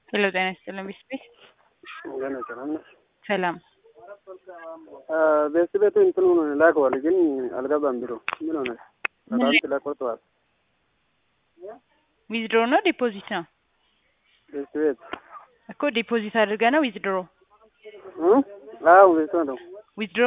ሄሎ ጤና ይስጥልን ቤት ገና ሰላም ነሽ? ሰላም ቤት ቤቱ እንትኑን ላከዋል ግን አልገባም ቢሮ ምን ሆነ? አካውንት ላይ ቆርጠዋል። ዊዝድሮ ነው ዲፖዚት ነው ቤት ቤት እኮ ዲፖዚት አድርገ ነው ዊዝድሮ እ? አዎ ቤቱ ነው። ዊዝድሮ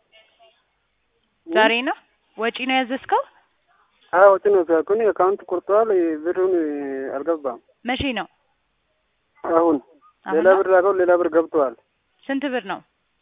ዛሬ ነው ወጪ ነው ያዘዝከው አዎ ወጪ ነው ግን አካውንት ቆርጠዋል። ብሩን አልገባም። መቼ ነው አሁን አሁን ሌላ ነው? ብር ላከው ሌላ ብር ገብተዋል። ስንት ብር ነው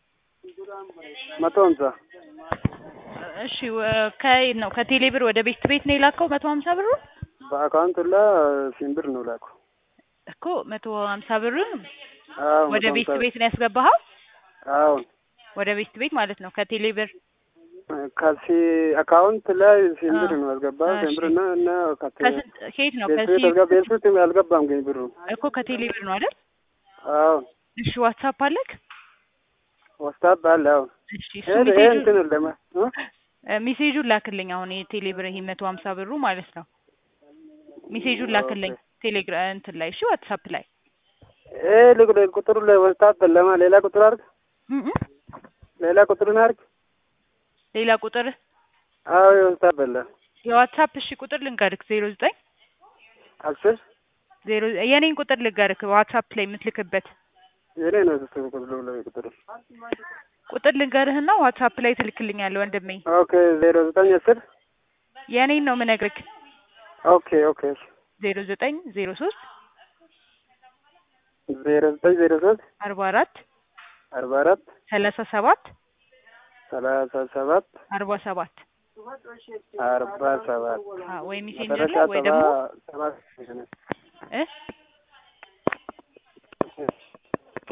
መቶ ሀምሳ እሺ ወ- ከየት ነው ከቴሌ ብር ወደ ቤት ቤት ነው የላከው መቶ ሀምሳ ብሩ በአካውንት ላይ ሲም ብር ነው ላኩ። እኮ መቶ ሀምሳ ብሩን አዎ ወደ መቶ ቤት ሀምሳ ቤት ነው ያስገባኸው አዎ ወደ ቤት ቤት ማለት ነው ከቴሌ ብር ከሲ አካውንት ላይ ሲም ብር አ- ነው ያስገባ እሺ። ሲም ብር እና እና ከቴ ከስንት ከየት ነው ቤት ቤት ከሲ አልገባ ቤት ቤት አልገባም ግን ብሩ እኮ ከቴሌ ብር ነው አይደል አዎ እሺ ዋትሳፕ አለክ ዋትስአፕ አለ አዎ እሺ እሱ ይሄ ይሄ ሜሴጁን እንትን ለማ እ? እ፣ ሜሴጁን ላክልኝ አሁን የቴሌ ብር ይሄ መቶ ሀምሳ ብሩ ማለት ነው ሜሴጁን ላክልኝ ቴሌግራ እንትን ላይ እሺ ዋትሳፕ ላይ ይሄ ልክ ቁጥሩ ላይ ዋትስአፕ ለማ ሌላ ቁጥር አድርግ እ እ ሌላ ቁጥርን አድርግ ሌላ ቁጥር አዎ የዋትስአፕ አለ የዋትሳፕ እሺ ቁጥር ልንገርክ ዜሮ ዘጠኝ አስር ዜሮ የኔን ቁጥር ልንገርክ ዋትሳፕ ላይ የምትልክበት የኔ ነው እሱ ቁጥሩ ላይ ቁጥሩ ቁጥር ልንገርህና ዋትሳፕ ላይ ትልክልኛለህ ወንድሜ ኦኬ ዜሮ ዘጠኝ አስር የኔን ነው ምነግርክ ኦኬ ኦኬ ዜሮ ዘጠኝ ዜሮ ሶስት ዜሮ ዘጠኝ ዜሮ ሶስት አርባ አራት አርባ አራት ሰላሳ ሰባት ሰላሳ ሰባት አርባ ሰባት አርባ ሰባት አ ወይ ሜሴንጀር መጨረሻ ላይ ወይ ደግሞ ሰባ ሰባት እ